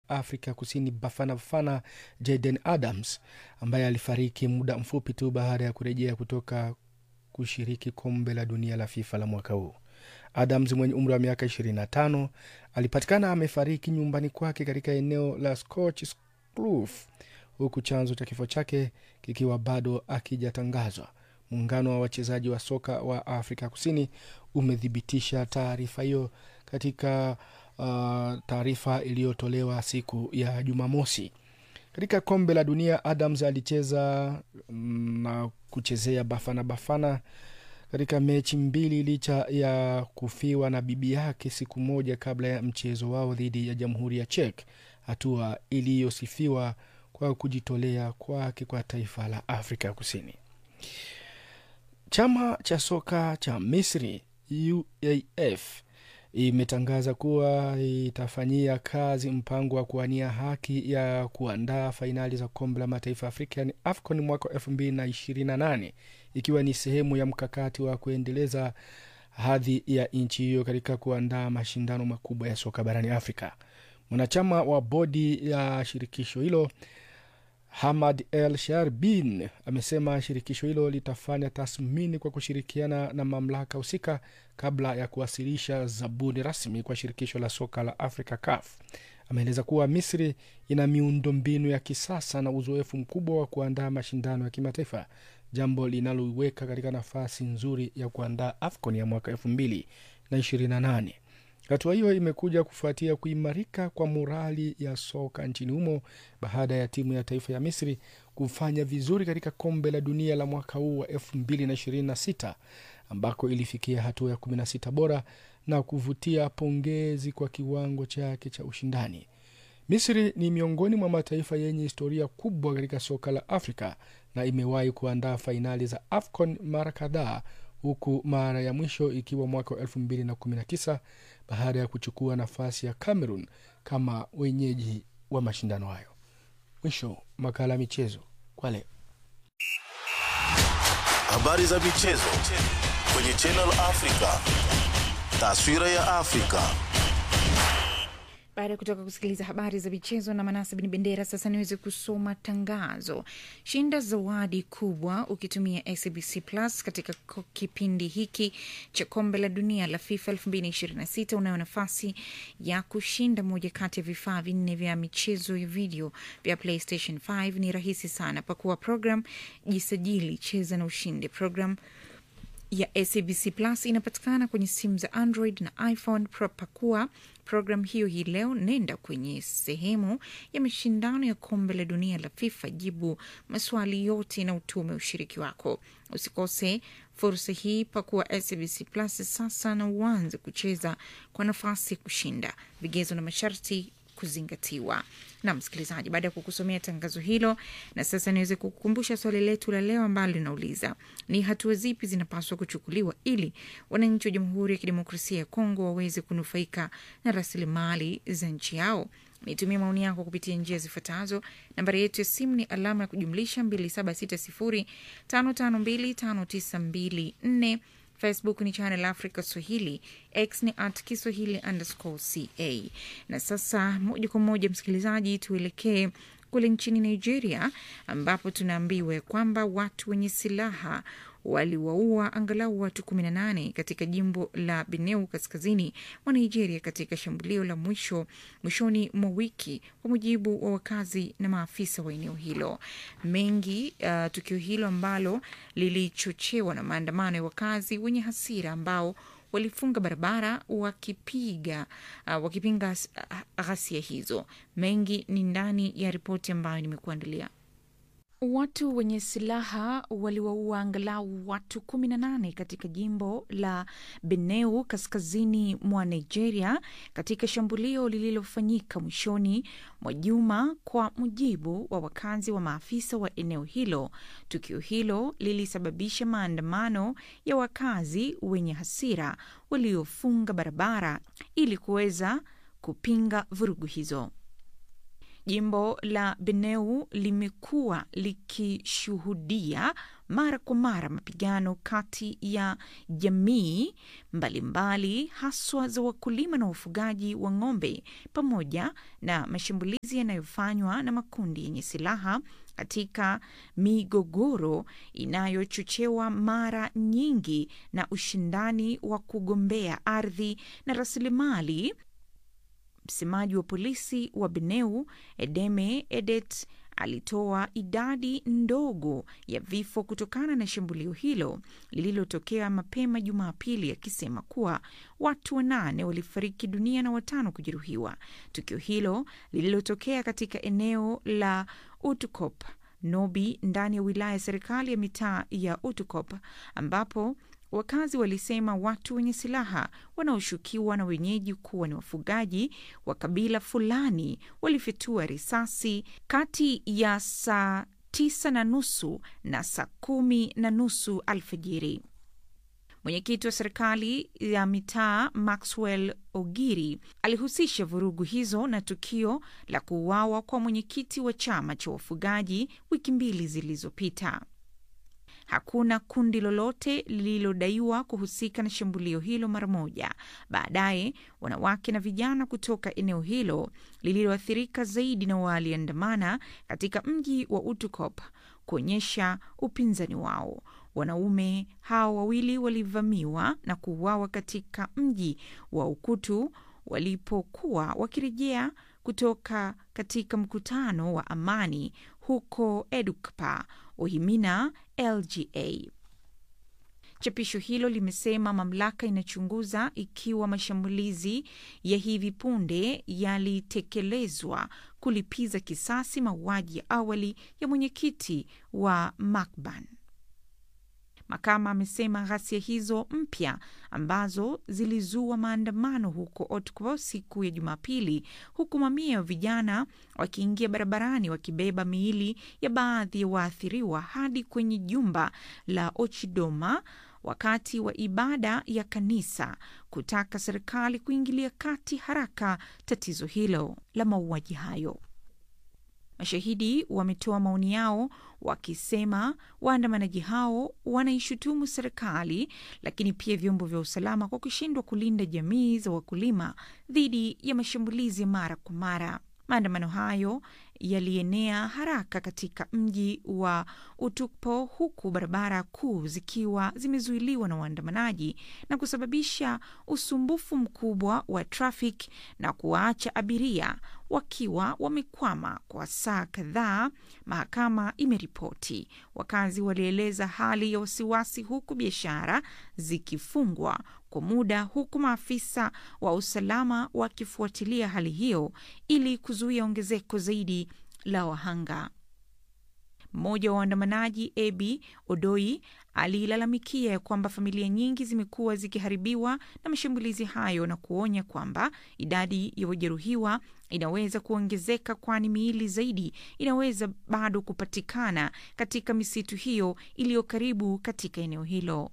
Afrika Kusini Bafana Bafana Jaden Adams ambaye alifariki muda mfupi tu baada ya kurejea kutoka kushiriki kombe la dunia la FIFA la mwaka huu. Adams mwenye umri wa miaka 25 alipatikana amefariki nyumbani kwake katika eneo la Scotch Kloof, huku chanzo cha kifo chake kikiwa bado akijatangazwa. Muungano wa wachezaji wa soka wa Afrika Kusini umethibitisha taarifa hiyo katika uh, taarifa iliyotolewa siku ya Jumamosi. Katika kombe la dunia, Adams alicheza na kuchezea Bafana Bafana katika mechi mbili licha ya kufiwa na bibi yake siku moja kabla ya mchezo wao dhidi ya Jamhuri ya Czech, hatua iliyosifiwa kwa kujitolea kwake kwa taifa la Afrika Kusini. Chama cha soka cha Misri UAF imetangaza kuwa itafanyia kazi mpango wa kuwania haki ya kuandaa fainali za kombe la mataifa ya Afrika yani AFCON mwaka wa elfu mbili na ishirini na nane ikiwa ni sehemu ya mkakati wa kuendeleza hadhi ya nchi hiyo katika kuandaa mashindano makubwa ya soka barani Afrika. Mwanachama wa bodi ya shirikisho hilo Hamad El Sharbin amesema shirikisho hilo litafanya tathmini kwa kushirikiana na mamlaka husika kabla ya kuwasilisha zabuni rasmi kwa shirikisho la soka la Afrika CAF. Ameeleza kuwa Misri ina miundombinu ya kisasa na uzoefu mkubwa wa kuandaa mashindano ya kimataifa, jambo linaloiweka katika nafasi nzuri ya kuandaa AFCON ya mwaka elfu mbili na ishirini na nane. Hatua hiyo imekuja kufuatia kuimarika kwa morali ya soka nchini humo baada ya timu ya taifa ya Misri kufanya vizuri katika kombe la dunia la mwaka huu wa 2026 ambako ilifikia hatua ya 16 bora na kuvutia pongezi kwa kiwango chake cha ushindani. Misri ni miongoni mwa mataifa yenye historia kubwa katika soka la Afrika na imewahi kuandaa fainali za AFCON mara kadhaa huku mara ya mwisho ikiwa mwaka wa 2019 baada ya kuchukua nafasi ya Cameroon kama wenyeji wa mashindano hayo. Mwisho makala ya michezo kwa leo. Habari za michezo kwenye Channel Africa. Taswira ya Afrika. Baada ya kutoka kusikiliza habari za michezo na Manase Bin Bendera, sasa niweze kusoma tangazo. Shinda zawadi kubwa ukitumia SABC Plus katika kipindi hiki cha kombe la dunia la FIFA 2026. Unayo nafasi ya kushinda moja kati ya vifaa vinne vya michezo ya video vya PlayStation 5. Ni rahisi sana, pakua program, jisajili, cheza na ushinde. Program ya SABC Plus inapatikana kwenye simu za Android na iPhone. Pakua programu hiyo hii leo, nenda kwenye sehemu ya mashindano ya kombe la dunia la FIFA, jibu maswali yote na utume ushiriki wako. Usikose fursa hii, pakua SABC Plus sasa na uanze kucheza kwa nafasi ya kushinda. Vigezo na masharti kuzingatiwa. Na msikilizaji, baada ya kukusomea tangazo hilo, na sasa niweze kukukumbusha swali letu la leo ambalo linauliza ni hatua zipi zinapaswa kuchukuliwa ili wananchi wa Jamhuri ya Kidemokrasia ya Kongo waweze kunufaika na rasilimali za nchi yao. Nitumie maoni yako kupitia njia zifuatazo. Nambari yetu ya simu ni alama ya kujumlisha 276055259254 Facebook ni Channel Africa Swahili, X ni at Kiswahili underscore ca. Na sasa moja kwa moja, msikilizaji, tuelekee kule nchini Nigeria ambapo tunaambiwa kwamba watu wenye silaha waliwaua angalau watu 18 katika jimbo la Benue kaskazini mwa Nigeria katika shambulio la mwisho mwishoni mwa wiki, kwa mujibu wa wakazi na maafisa wa eneo hilo. Mengi uh, tukio hilo ambalo lilichochewa na maandamano ya wakazi wenye hasira ambao walifunga barabara wakipiga uh, wakipinga ghasia hizo. Mengi ni ndani ya ripoti ambayo nimekuandalia. Watu wenye silaha waliwaua angalau watu 18 katika jimbo la Benue kaskazini mwa Nigeria katika shambulio lililofanyika mwishoni mwa juma, kwa mujibu wa wakazi wa maafisa wa eneo hilo. Tukio hilo lilisababisha maandamano ya wakazi wenye hasira waliofunga barabara ili kuweza kupinga vurugu hizo. Jimbo la Benue limekuwa likishuhudia mara kwa mara mapigano kati ya jamii mbalimbali haswa za wakulima na wafugaji wa ng'ombe pamoja na mashambulizi yanayofanywa na makundi yenye silaha katika migogoro inayochochewa mara nyingi na ushindani wa kugombea ardhi na rasilimali. Msemaji wa polisi wa Benue Edeme Edet alitoa idadi ndogo ya vifo kutokana na shambulio hilo lililotokea mapema Jumapili, akisema kuwa watu wanane walifariki dunia na watano kujeruhiwa. Tukio hilo lililotokea katika eneo la Utukop Nobi ndani ya wilaya ya serikali ya mitaa ya Utukop ambapo wakazi walisema watu wenye silaha wanaoshukiwa na wenyeji kuwa ni wafugaji wa kabila fulani walifyatua risasi kati ya saa tisa na nusu na saa kumi na nusu alfajiri. Mwenyekiti wa serikali ya mitaa Maxwell Ogiri alihusisha vurugu hizo na tukio la kuuawa kwa mwenyekiti wa chama cha wafugaji wiki mbili zilizopita. Hakuna kundi lolote lililodaiwa kuhusika na shambulio hilo mara moja. Baadaye wanawake na vijana kutoka eneo hilo lililoathirika zaidi na waliandamana katika mji wa Utukop kuonyesha upinzani wao. Wanaume hao wawili walivamiwa na kuuawa katika mji wa Ukutu walipokuwa wakirejea kutoka katika mkutano wa amani huko Edukpa, Ohimina, LGA. Chapisho hilo limesema mamlaka inachunguza ikiwa mashambulizi ya hivi punde yalitekelezwa kulipiza kisasi mauaji ya awali ya mwenyekiti wa Makban. Makama amesema ghasia hizo mpya ambazo zilizua maandamano huko Otko siku ya Jumapili, huku mamia ya vijana wakiingia barabarani wakibeba miili ya baadhi ya waathiriwa hadi kwenye jumba la Ochidoma wakati wa ibada ya kanisa, kutaka serikali kuingilia kati haraka tatizo hilo la mauaji hayo. Mashahidi wametoa maoni yao wakisema waandamanaji hao wanaishutumu serikali lakini pia vyombo vya usalama kwa kushindwa kulinda jamii za wakulima dhidi ya mashambulizi mara kwa mara. Maandamano hayo yalienea haraka katika mji wa Utukpo huku barabara kuu zikiwa zimezuiliwa na waandamanaji na kusababisha usumbufu mkubwa wa trafiki na kuwaacha abiria wakiwa wamekwama kwa saa kadhaa, mahakama imeripoti. Wakazi walieleza hali ya wasiwasi, huku biashara zikifungwa kwa muda, huku maafisa wa usalama wakifuatilia hali hiyo ili kuzuia ongezeko zaidi la wahanga. Mmoja wa waandamanaji Ebi Odoi alilalamikia ya kwamba familia nyingi zimekuwa zikiharibiwa na mashambulizi hayo na kuonya kwamba idadi ya wajeruhiwa inaweza kuongezeka, kwani miili zaidi inaweza bado kupatikana katika misitu hiyo iliyo karibu katika eneo hilo.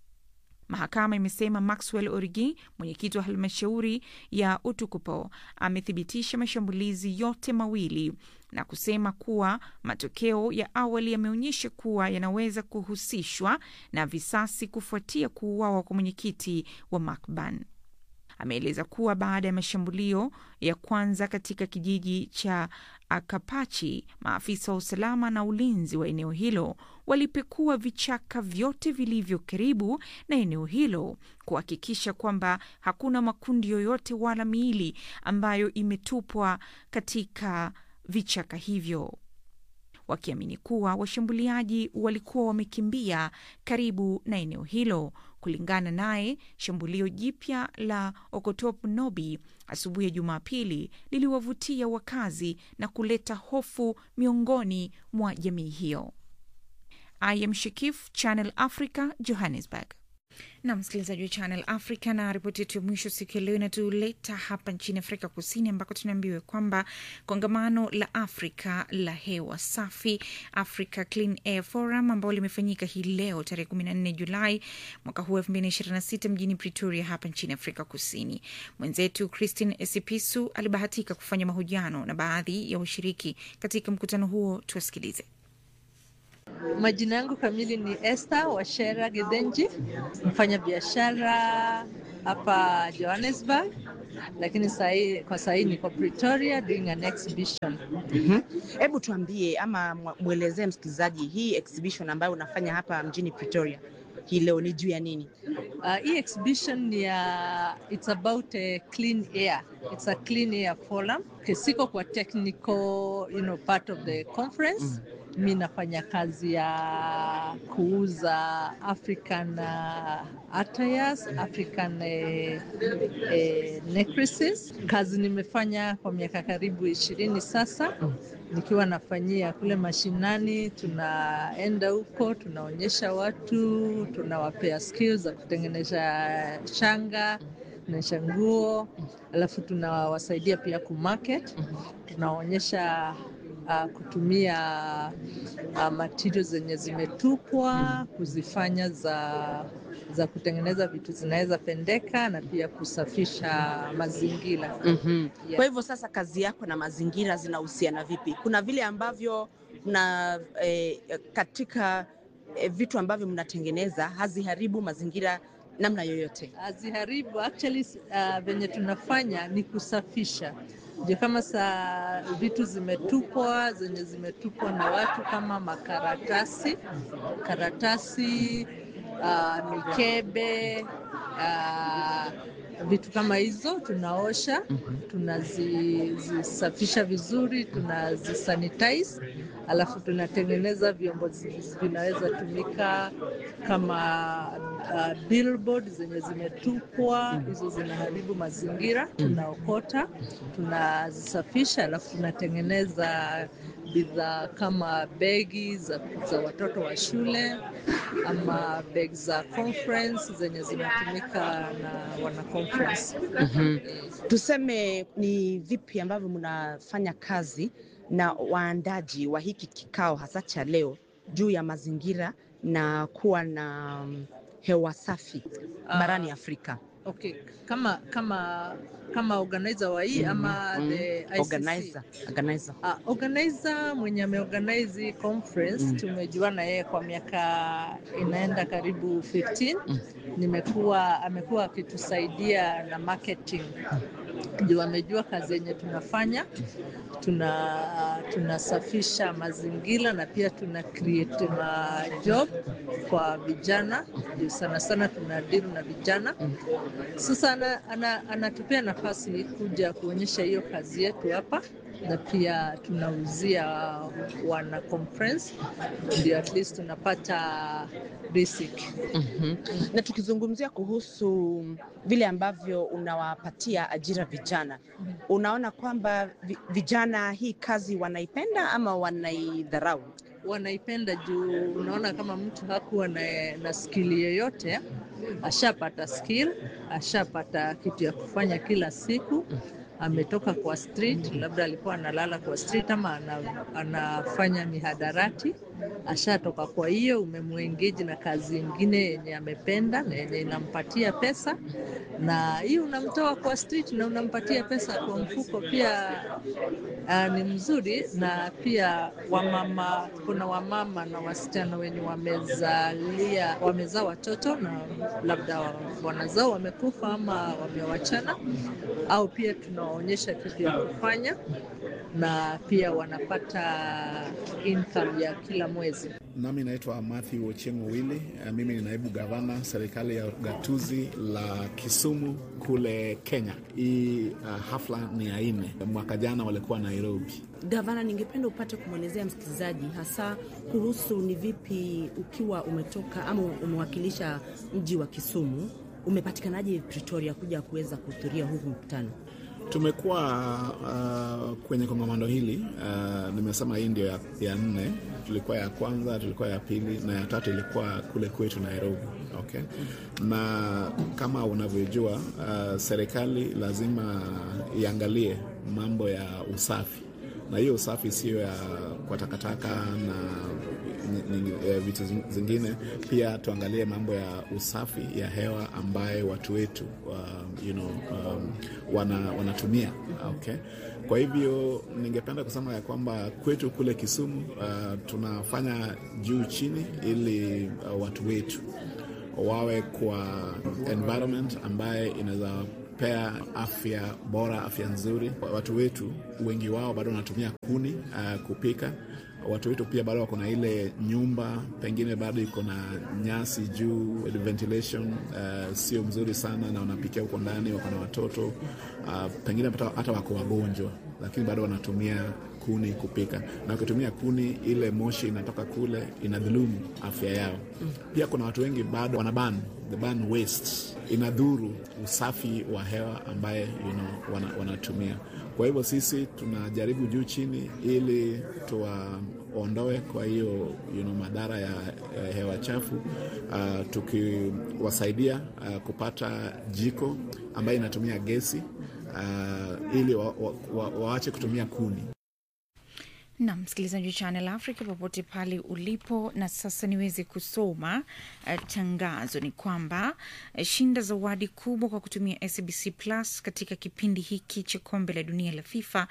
Mahakama imesema Maxwell Origi, mwenyekiti wa halmashauri ya Utukupo, amethibitisha mashambulizi yote mawili na kusema kuwa matokeo ya awali yameonyesha kuwa yanaweza kuhusishwa na visasi kufuatia kuuawa kwa mwenyekiti wa Makban. Ameeleza kuwa baada ya mashambulio ya kwanza katika kijiji cha Akapachi, maafisa wa usalama na ulinzi wa eneo hilo walipekua vichaka vyote vilivyo karibu na eneo hilo kuhakikisha kwamba hakuna makundi yoyote wala miili ambayo imetupwa katika vichaka hivyo, wakiamini kuwa washambuliaji walikuwa wamekimbia karibu na eneo hilo. Kulingana naye, shambulio jipya la Okotop Nobi asubuhi ya Jumapili liliwavutia wakazi na kuleta hofu miongoni mwa jamii hiyo. I am Shakif, Channel Africa, Johannesburg. na msikilizaji wa Channel Africa, na ripoti yetu ya mwisho siku ya leo inatuleta hapa nchini Afrika Kusini, ambako tunaambiwa kwamba kongamano la Afrika la hewa safi, Africa Clean Air Forum, ambao limefanyika hii leo tarehe kumi na nne Julai mwaka huu elfu mbili na ishirini na sita mjini Pretoria hapa nchini Afrika Kusini. Mwenzetu Christine Esipisu alibahatika kufanya mahojiano na baadhi ya washiriki katika mkutano huo, tuwasikilize. Majina yangu kamili ni Esther Washera Gedenji, mfanya biashara hapa Johannesburg, lakini sahi, kwa sahii niko Pretoria doing an exhibition. Hebu mm-hmm. tuambie ama mwelezee msikilizaji hii exhibition ambayo unafanya hapa mjini Pretoria hii leo ni juu ya nini? Uh, hii exhibition ni ya it's about a clean air. It's a clean air forum. Siko kwa technical, you know, part of the conference. Mm. Mi nafanya kazi ya kuuza African uh, attires, African uh, uh, necklaces. Kazi nimefanya kwa miaka karibu ishirini sasa nikiwa nafanyia kule mashinani. Tunaenda huko, tunaonyesha watu, tunawapea skills za kutengeneza shanga kutengeneza nguo, alafu tunawasaidia pia kumarket, tunaonyesha uh, kutumia uh, material zenye zimetupwa kuzifanya za za kutengeneza vitu zinaweza pendeka na pia kusafisha mazingira. mm-hmm. yeah. Kwa hivyo sasa kazi yako na mazingira zinahusiana vipi? Kuna vile ambavyo na eh, katika eh, vitu ambavyo mnatengeneza haziharibu mazingira namna yoyote? Haziharibu actually, uh, venye tunafanya ni kusafisha ndio kama saa vitu zimetupwa zenye zimetupwa na watu kama makaratasi karatasi uh, mikebe uh, vitu kama hizo tunaosha, tunazisafisha vizuri, tunazisanitize, alafu tunatengeneza vyombo vinaweza tumika kama uh, billboard zenye zimetupwa, hizo zinaharibu mazingira, tunaokota, tunazisafisha, alafu tunatengeneza bidhaa kama begi za, za watoto wa shule ama begi za conference zenye zinatumika na wana conference. mm-hmm. Tuseme ni vipi ambavyo mnafanya kazi na waandaji wa hiki kikao hasa cha leo juu ya mazingira na kuwa na hewa safi barani uh, Afrika? Okay, kama kama kama organizer wa hii ama mm, the ICC. Organizer, organizer. Uh, organizer mwenye ameorganize hii conference mm. tumejuana yeye kwa miaka inaenda karibu 15 mm. nimekuwa amekuwa akitusaidia na marketing juu amejua kazi yenye tunafanya tuna tunasafisha mazingira na pia tuna create ma job kwa vijana juu sana sana tuna deal na vijana sasa anatupea ana, ana nafasi kuja kuonyesha hiyo kazi yetu hapa na pia tunauzia wana conference ndio at least tunapata basic. mm-hmm. Na tukizungumzia kuhusu vile ambavyo unawapatia ajira vijana, unaona kwamba vijana hii kazi wanaipenda ama wanaidharau? Wanaipenda juu unaona kama mtu hakuwa na, na skili yoyote ashapata skill, ashapata kitu ya kufanya kila siku ametoka kwa street, labda alikuwa analala kwa street ama ana, anafanya mihadarati, ashatoka. Kwa hiyo umemwengeji na kazi ingine yenye amependa na yenye inampatia pesa, na hiyo unamtoa kwa street na unampatia pesa kwa mfuko pia. Uh, ni mzuri na pia wamama, kuna wamama na wasichana wenye wamezalia wamezaa watoto na labda wanazao wamekufa ama wamewachana, au pia tunawaonyesha kitu ya kufanya na pia wanapata income ya kila mwezi. Nami naitwa Matthew Ochengo Wili. Mimi ni naibu gavana serikali ya gatuzi la Kisumu kule Kenya. Hii uh, hafla ni ya nne. Mwaka jana walikuwa Nairobi. Gavana, ningependa upate kumwelezea msikilizaji hasa kuhusu ni vipi ukiwa umetoka ama umewakilisha mji wa Kisumu, umepatikanaje Pretoria kuja kuweza kuhudhuria huu mkutano? Tumekuwa uh, kwenye kongamano hili uh, nimesema hii ndio ya, ya nne. Tulikuwa ya kwanza, tulikuwa ya pili na ya tatu ilikuwa kule kwetu Nairobi. Okay, na kama unavyojua uh, serikali lazima iangalie mambo ya usafi, na hiyo usafi sio ya kwa takataka na vitu zingine. Pia tuangalie mambo ya usafi ya hewa ambayo watu wetu uh, you know, um, wana, wanatumia okay. Kwa hivyo ningependa kusema ya kwamba kwetu kule Kisumu uh, tunafanya juu chini ili uh, watu wetu wawe kwa environment ambaye inaweza pea afya bora, afya nzuri. Watu wetu wengi wao bado wanatumia kuni uh, kupika watu wetu pia bado wako na ile nyumba pengine bado iko na nyasi juu, ventilation uh, sio mzuri sana, na wanapikia huko ndani, wako na watoto uh, pengine hata wako wagonjwa, lakini bado wanatumia kuni kupika, na wakitumia kuni, ile moshi inatoka kule inadhulumu afya yao. Pia kuna watu wengi bado wanaban the ban waste, inadhuru usafi wa hewa ambaye you know, wana, wanatumia kwa hivyo sisi tunajaribu juu chini ili tuwaondoe kwa hiyo you know, madhara ya, ya hewa chafu uh, tukiwasaidia uh, kupata jiko ambayo inatumia gesi uh, ili waache wa, wa, wa kutumia kuni. na msikilizaji wa Channel Africa popote pale ulipo. Na sasa niweze kusoma uh, tangazo ni kwamba uh, shinda zawadi kubwa kwa kutumia SBC Plus katika kipindi hiki cha kombe la dunia la FIFA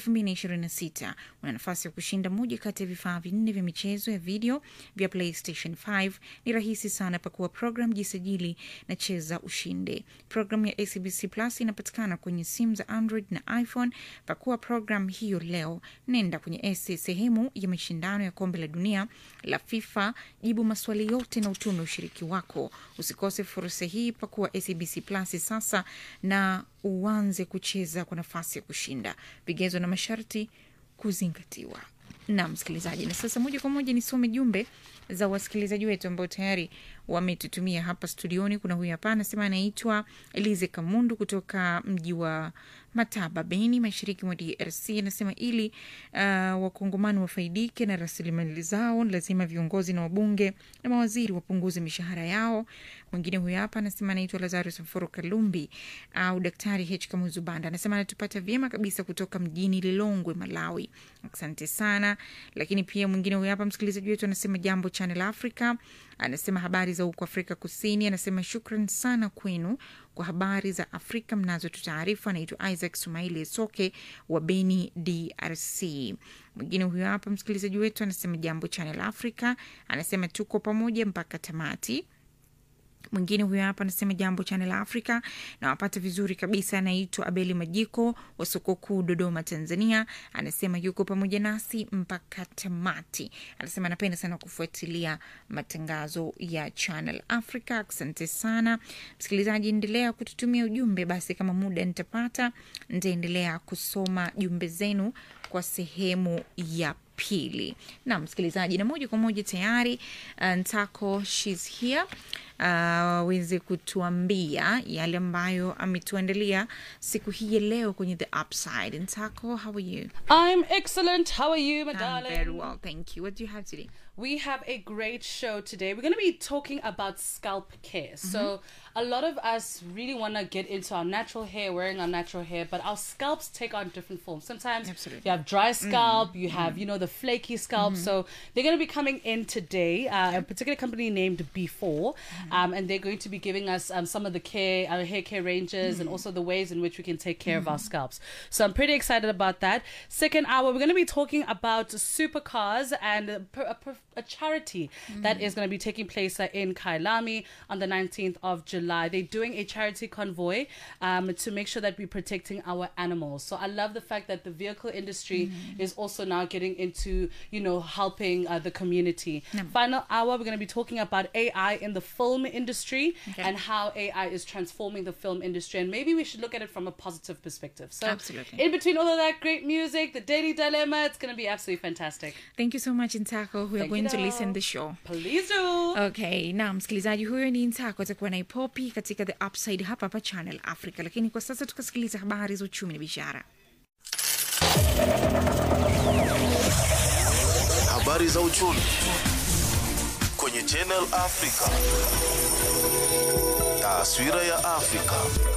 2026. Una nafasi ya kushinda moja kati ya vifaa vinne vya michezo ya video vya PlayStation 5. Ni rahisi sana, pakua program, jisajili na cheza ushinde. Program ya SBC Plus inapatikana kwenye simu za Android na iPhone. Pakua program hiyo leo, nenda kwenye sehemu ya mashindano ya kombe la dunia la FIFA, jibu maswali yote na utume ushiriki wako. Usikose fursa hii, pakuwa SABC Plus sasa na uanze kucheza kwa nafasi ya kushinda. Vigezo na masharti kuzingatiwa. Na msikilizaji, na sasa moja kwa moja nisome jumbe za wasikilizaji wetu ambao tayari wametutumia hapa studioni. Kuna huyu hapa anasema anaitwa Elize Kamundu kutoka mji wa Mataba, Beni, mashariki mwa DRC. Anasema ili uh, wakongomani wafaidike na rasilimali zao, lazima viongozi na wabunge na mawaziri wapunguze mishahara yao. Mwingine huyu hapa anasema anaitwa Lazarus Mforo Kalumbi au Daktari H Kamuzu Banda, anasema anatupata vyema kabisa kutoka mjini Lilongwe, Malawi. Asante sana. Lakini pia mwingine huyu hapa msikilizaji wetu anasema jambo Channel Africa, anasema habari za huko Afrika Kusini. Anasema shukran sana kwenu kwa habari za Afrika mnazotutaarifa. Anaitwa Isaac Sumaili Soke wa Beni, DRC. Mwingine huyo hapa msikilizaji wetu anasema jambo Channel Africa, anasema tuko pamoja mpaka tamati. Mwingine huyo hapa anasema jambo Channel Africa na wapata vizuri kabisa. Anaitwa Abeli Majiko wa soko kuu Dodoma, Tanzania. Anasema yuko pamoja nasi mpaka tamati. Anasema anapenda sana kufuatilia matangazo ya Channel Africa. Asante sana msikilizaji, endelea kututumia ujumbe. Basi kama muda nitapata, nitaendelea kusoma jumbe zenu kwa sehemu ya pili. Na msikilizaji, na moja kwa moja tayari uh, Ntako she's here aweze uh, kutuambia yale ambayo ametuandalia siku hii ya leo kwenye the upside. Ntako, how are you? I'm excellent. How are you, my I'm darling? very well, thank you. What do you have today? We have a great show today. We're going to be talking about scalp care. So, a lot of us really want to get into our natural hair, wearing our natural hair, but our scalps take on different forms. Sometimes Absolutely. you have dry scalp, you have, you know, the flaky scalp. So, they're going to be coming in today, uh, a particular company named B4, um, and they're going to be giving us um, some of the care, our hair care ranges, and also the ways in which we can take care of our scalps. So, I'm pretty excited about that. Second hour, we're going to be talking about supercars and a, per- a, per- a charity that is going to be taking place uh, in Kailami on the 19th of July. They're doing a charity convoy um, to make sure that we're protecting our animals. So I love the fact that the vehicle industry is also now getting into, you know, helping uh, the community. Final hour, we're going to be talking about AI in the film film industry Okay. and how AI is transforming the film industry. And maybe we should look at it from a positive perspective. So, Absolutely. in between all of that great music, the Daily Dilemma, it's going to be absolutely fantastic. thank you so much ntako we are Thank going you, to doll. listen the show Please do. okay na msikilizaji huyo ni ntako atakuwa na ipopi katika the upside hapa hapa channel africa lakini kwa sasa tukasikiliza habari za uchumi na biashara Habari za uchumi kwenye Channel Africa. Taswira ya Afrika.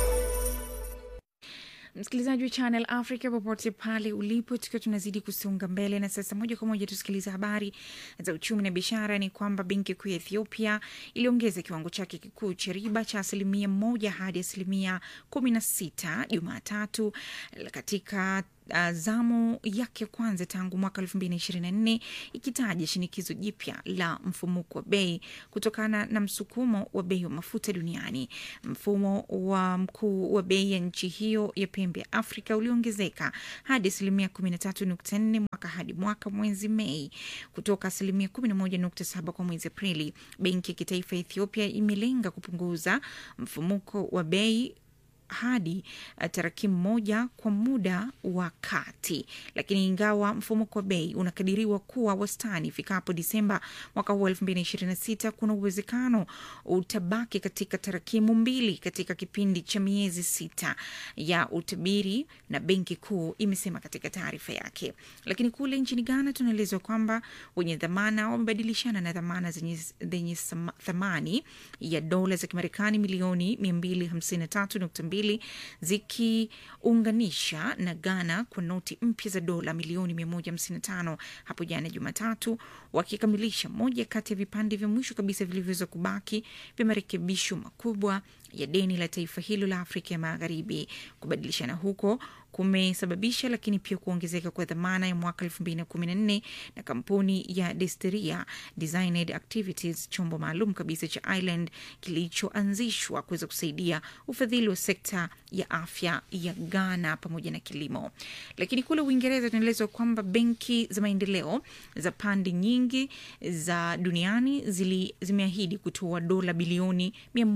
msikilizaji wa channel africa popote pale ulipo tukiwa tunazidi kusonga mbele na sasa moja kwa moja tusikiliza habari za uchumi na biashara ni kwamba benki kuu ya ethiopia iliongeza kiwango chake kikuu cha riba cha asilimia moja hadi asilimia kumi na sita jumatatu katika uh, zamu yake ya kwanza tangu mwaka elfu mbili na ishirini na nne ikitaja shinikizo jipya la mfumuko wa bei kutokana na msukumo wa bei wa mafuta duniani. Mfumo wa mkuu wa bei ya nchi hiyo ya pembe ya Afrika uliongezeka hadi asilimia kumi na tatu nukta nne mwaka hadi mwaka mwezi Mei kutoka asilimia kumi na moja nukta saba kwa mwezi Aprili. Benki ya kitaifa ya Ethiopia imelenga kupunguza mfumuko wa bei hadi uh, tarakimu moja kwa muda wa kati, lakini ingawa mfumuko wa bei unakadiriwa kuwa wastani ifikapo Disemba mwaka huu elfu mbili na ishirini na sita, kuna uwezekano utabaki katika tarakimu mbili katika kipindi cha miezi sita ya utabiri, na benki kuu imesema katika taarifa yake. Lakini kule nchini Ghana tunaelezwa kwamba wenye dhamana wamebadilishana na dhamana zenye, zenye sama- thamani ya dola za Kimarekani milioni 253.2 zikiunganisha na Ghana kwa noti mpya za dola milioni 155 hapo jana Jumatatu, wakikamilisha moja kati ya vipande vya mwisho kabisa vilivyoweza kubaki vya marekebisho makubwa ya deni la taifa hilo la Afrika ya Magharibi. Kubadilishana huko kumesababisha lakini pia kuongezeka kwa dhamana ya mwaka elfu mbili na kumi na nne na kampuni ya Desteria Designed Activities, chombo maalum kabisa cha Ireland kilichoanzishwa kuweza kusaidia ufadhili wa sekta ya afya ya Ghana pamoja na kilimo. Lakini kule Uingereza tunaelezwa kwamba benki za maendeleo za pande nyingi za duniani zili, zimeahidi kutoa dola bilioni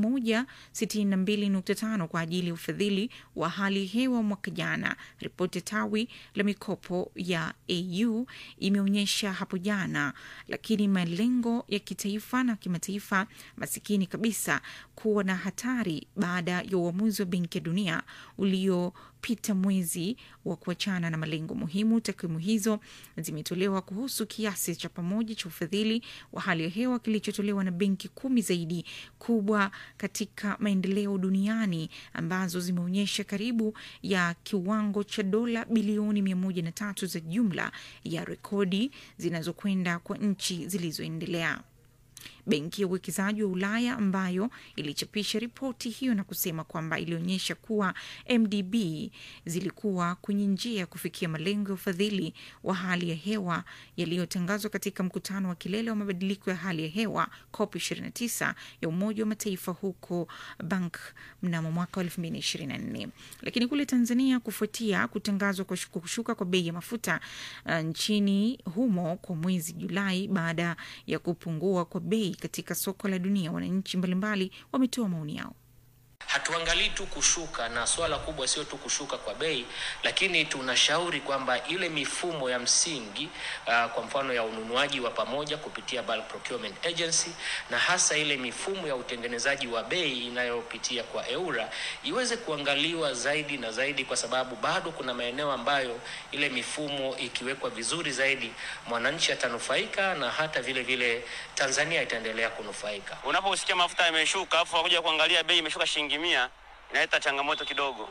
162.5 kwa ajili ya ufadhili wa hali ya hewa mwaka jana. Ripoti ya tawi la mikopo ya AU imeonyesha hapo jana, lakini malengo ya kitaifa na kimataifa masikini kabisa kuwa na hatari baada ya uamuzi wa Benki ya Dunia uliopita mwezi wa kuachana na malengo muhimu. Takwimu hizo zimetolewa kuhusu kiasi cha pamoja cha ufadhili wa hali ya hewa kilichotolewa na benki kumi zaidi kubwa katika maendeleo duniani ambazo zimeonyesha karibu ya kiwango cha dola bilioni mia moja na tatu za jumla ya rekodi zinazokwenda kwa nchi zilizoendelea. Benki ya uwekezaji wa Ulaya ambayo ilichapisha ripoti hiyo na kusema kwamba ilionyesha kuwa MDB zilikuwa kwenye njia ya kufikia malengo ya ufadhili wa hali ya hewa yaliyotangazwa katika mkutano wa kilele wa mabadiliko ya hali ya hewa COP 29 ya Umoja wa Mataifa huko Bank mnamo mwaka wa 2024. Lakini kule Tanzania, kufuatia kutangazwa kwa shuku- kushuka kwa bei ya mafuta uh, nchini humo kwa mwezi Julai baada ya kupungua kwa bei katika soko la dunia, wananchi mbalimbali wametoa maoni yao. hatuangalii tu kushuka, na swala kubwa sio tu kushuka kwa bei, lakini tunashauri kwamba ile mifumo ya msingi uh, kwa mfano ya ununuaji wa pamoja kupitia bulk procurement agency, na hasa ile mifumo ya utengenezaji wa bei inayopitia kwa EURA iweze kuangaliwa zaidi na zaidi, kwa sababu bado kuna maeneo ambayo ile mifumo ikiwekwa vizuri zaidi, mwananchi atanufaika na hata vile vile Tanzania itaendelea kunufaika. Unaposikia mafuta yameshuka afu wakuja kuangalia bei imeshuka shilingi mia, inaleta changamoto kidogo.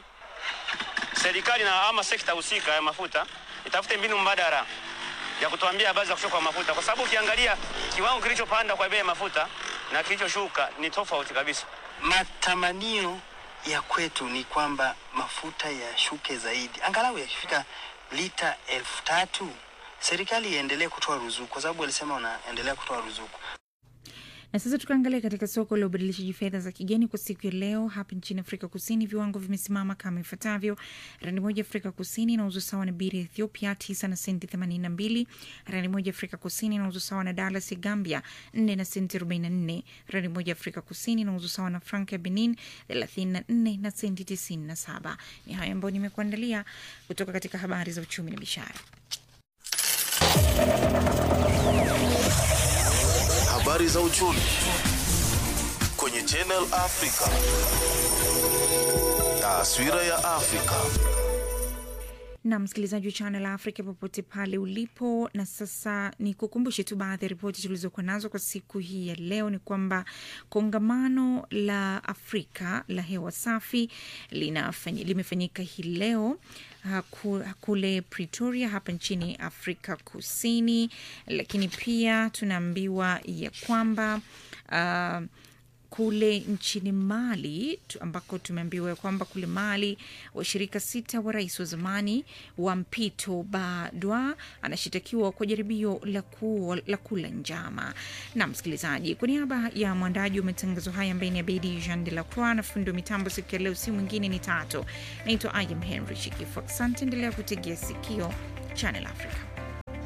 Serikali na ama sekta husika ya mafuta itafute mbinu mbadala ya kutuambia habari za kushuka kwa mafuta, kwa sababu ukiangalia kiwango kilichopanda kwa bei ya mafuta na kilichoshuka ni tofauti kabisa. Matamanio ya kwetu ni kwamba mafuta yashuke zaidi, angalau yakifika lita elfu tatu serikali iendelee kutoa ruzuku, kwa sababu walisema wanaendelea kutoa ruzuku. Na sasa tukaangalia katika soko la ubadilishaji fedha za kigeni kwa siku ya leo hapa nchini Afrika Kusini, viwango vimesimama kama ifuatavyo: randi moja Afrika Kusini inauzwa sawa na biri ya Ethiopia tisa na senti themanini na mbili. Randi moja Afrika Kusini inauzwa sawa na dalas ya Gambia nne na senti arobaini na nne. Randi moja Afrika Kusini inauzwa sawa na frank ya Benin thelathini na nne na senti tisini na saba. Ni hayo ambayo nimekuandalia kutoka katika habari za uchumi na biashara. Habari za uchumi kwenye Channel Africa. Taswira ya Afrika. na msikilizaji wa Channel Africa popote pale ulipo. Na sasa ni kukumbushe tu baadhi ya ripoti tulizokuwa nazo kwa siku hii ya leo. Ni kwamba kongamano la Afrika la hewa safi linafany, limefanyika hii leo haku- kule Pretoria hapa nchini Afrika Kusini, lakini pia tunaambiwa ya kwamba uh, kule nchini Mali tu- ambako tumeambiwa ya kwamba kule Mali washirika sita wa rais wa zamani wa mpito Badwa anashitakiwa kwa jaribio la, ku, la kula njama. Na msikilizaji, kwa niaba ya mwandaji wa matangazo haya ambaye ni Abedi Jean de la Croix na fundi wa mitambo siku ya leo, si mwingine ni Tato. Naitwa Ayam Henry Shikifu. Asante, endelea kutegea sikio Channel Africa.